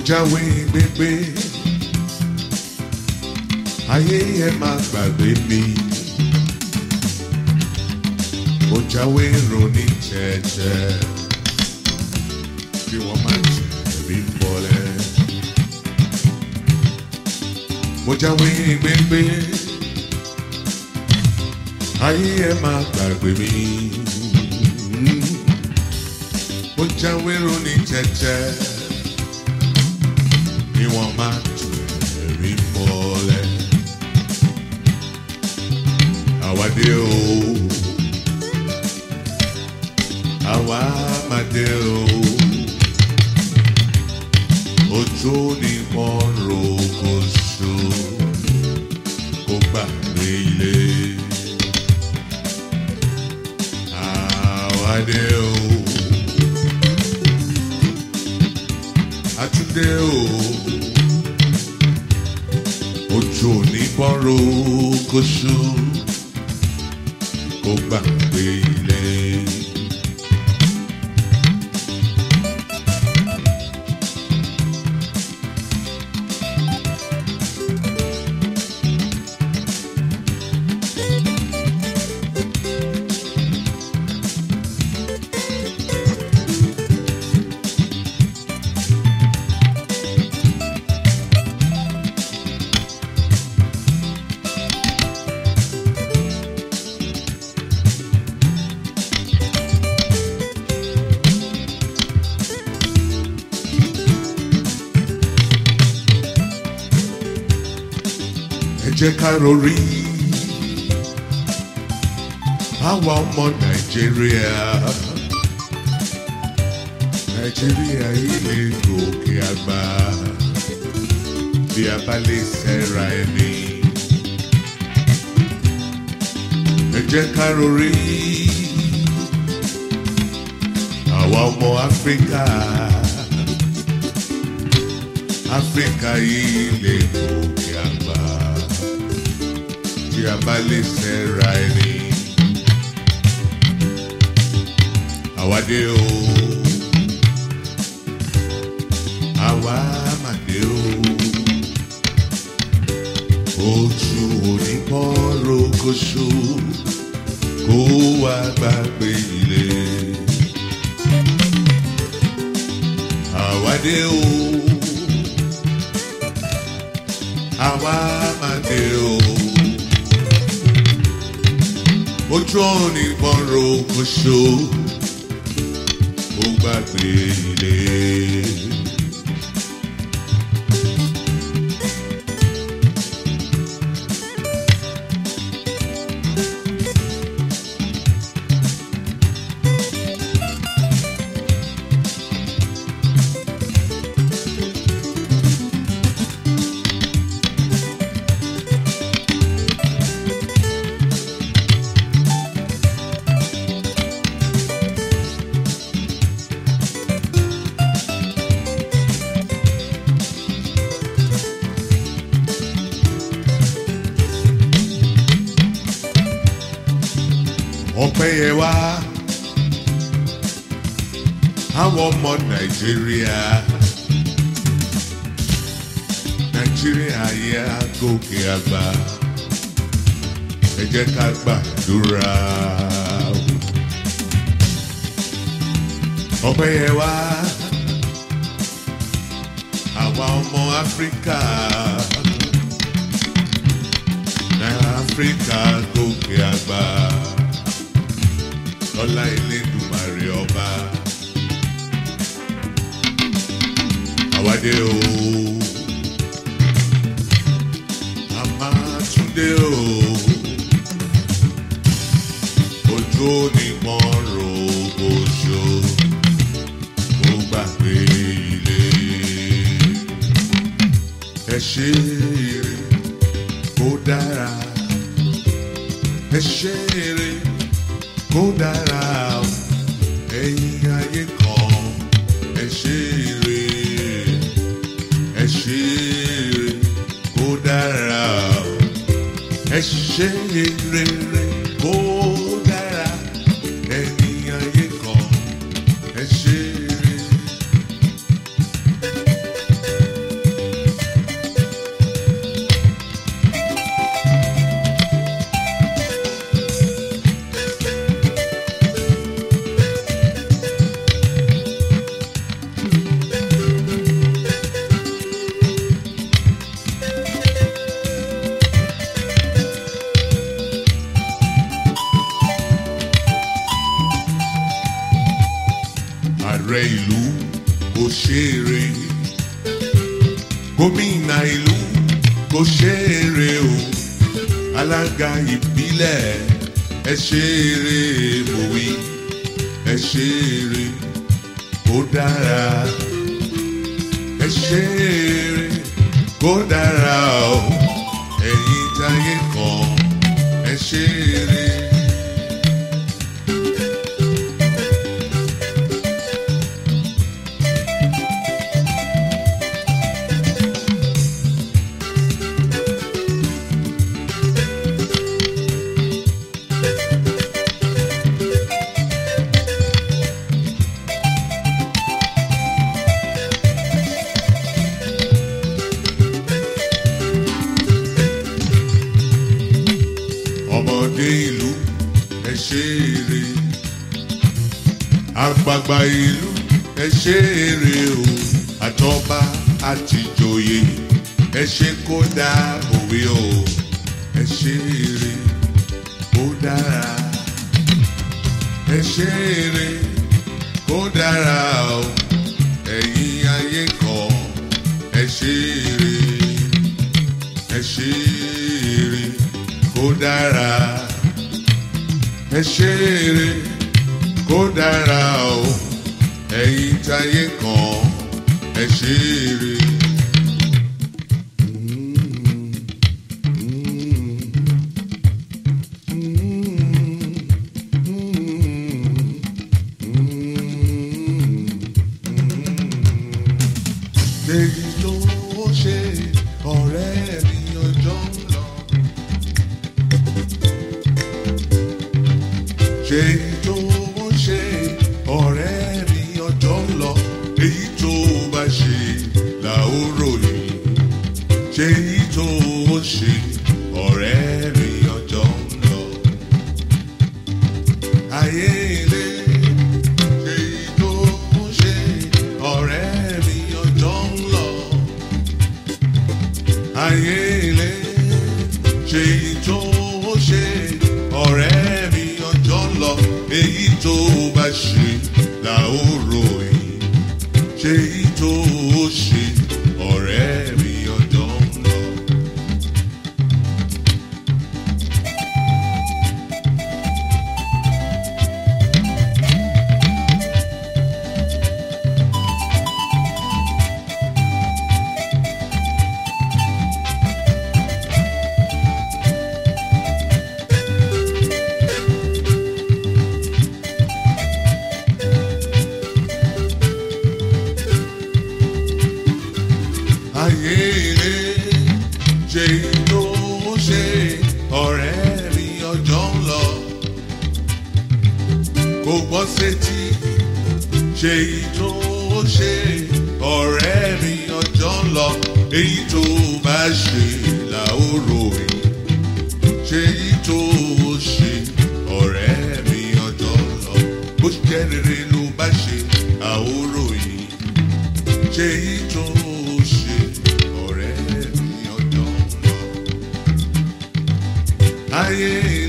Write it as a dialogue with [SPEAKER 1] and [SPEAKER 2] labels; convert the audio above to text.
[SPEAKER 1] jáwé gbégbé ayé ẹ má gbàgbé mi mo jáwé ronú jẹ́jẹ́ bí wọ́n máa ń tẹ̀rí bọ́lẹ̀ mo jáwé gbégbé ayé ẹ má gbàgbé mi mo jáwé ronú jẹ́jẹ́ bí wọ́n máa ń tẹ̀rí bọ́lẹ̀ àwádé o àwa máa dé o ojú ni wọ́n ro kó so kó gbàgbé ilé àwa dé o àtúndé o ojú ni wọ́n ro kó so kó gbàgbé ilé. ẹ jẹ́ ká rorí àwa ọmọ nàìjíríà nàìjíríà yìí lè gòkè àgbà bí a bá lè ṣẹ́ra ẹni. ẹ jẹ́ ká rorí àwa ọmọ áfíríkà áfíríkà yìí lè gòkè àgbà tí a bá lè ṣẹ́ra ẹni. Àwádé o, àwa màdé o, ojú onípọ́n rokoṣo kó wá gbàgbé ilé. Àwádé o, àwa màdé o ojú ọ̀nì gbọ́nrọ̀ kóṣó ó gbàgbé ilé. ọpẹ́ yẹ wá àwọn ọmọ nàìjíríà nàìjíríà yẹ gòkè àgbà ẹ jẹ́ ká gbàdúrà ọpẹ́ yẹ wá àwa ọmọ áfíríkà áfíríkà gòkè àgbà lọ́lá Elédùmarè ọba. Àwádé o, a máa túndé o, ojú ni wọ́n ro oṣù, ó gbàgbé ilé. Ẹ ṣe eré kó dára, ẹ ṣe eré kó dára o ẹ̀yin ayé kan ẹ ṣe eré ẹ ṣe eré kó dára o ẹ ṣe eré kó dára ẹ̀yin ayé kan ẹ ṣe eré. ààrẹ ìlú kò ṣeré gómìnà ìlú kò ṣeré o alága ìbílẹ̀ ẹ ṣeré mòwe ẹ ṣeré kó dára ẹ ṣeré kó dára o ẹ̀yin táyé kan ẹ ṣeré. ọmọdé ìlú ẹ ṣeré àgbààgbà ìlú ẹ ṣeré o àtọba àtìjòyè ẹ ṣe kó dá òwe o ẹ ṣeré kó dára ẹ ṣeré kó dára o ẹ̀yin ayé kan ẹ ṣeré ẹ ṣeré kó dára ẹ ṣeré kó dára o ẹ̀yin táyé kan ẹ ṣeré. Èyí ló ṣe ọ̀rẹ́ mi ọjọ́ ń lọ. ṣe tó ń ṣe ọ̀rẹ́ mi ọjọ́ ń lọ èyí tó bá ṣe là ó ròyìn ṣe èyí tó ń ṣe ọ̀rẹ́ mi ọjọ́ ń lọ. ayé ilé ṣe èyí tó ń ṣe ọ̀rẹ́ mi ọjọ́ ń lọ. ayé ilé ṣe èyí tó ń ṣe ọ̀rẹ́ mi ọjọ́ ń lọ èyí tó bá ṣe là ó ròyìn ṣe èyí tó ṣe ọ̀rẹ́ mi ọjọ́ ń lọ. ayé ilé ṣe tó ṣe ọ̀rẹ́ mi ọjọ́ ń lọ. kò gbọ́ sétí ṣe tó ṣe ọ̀rẹ́ mi ọjọ́ ń lọ. èyí tó bá ṣe là ó ròyìn ṣe tó ṣe ọ̀rẹ́ mi ọjọ́ ń lọ. bó jẹ́ rere ló bá ṣe àóròyìn ṣe tó ṣe ọ̀rẹ́ mi ọjọ́ ń lọ. ayé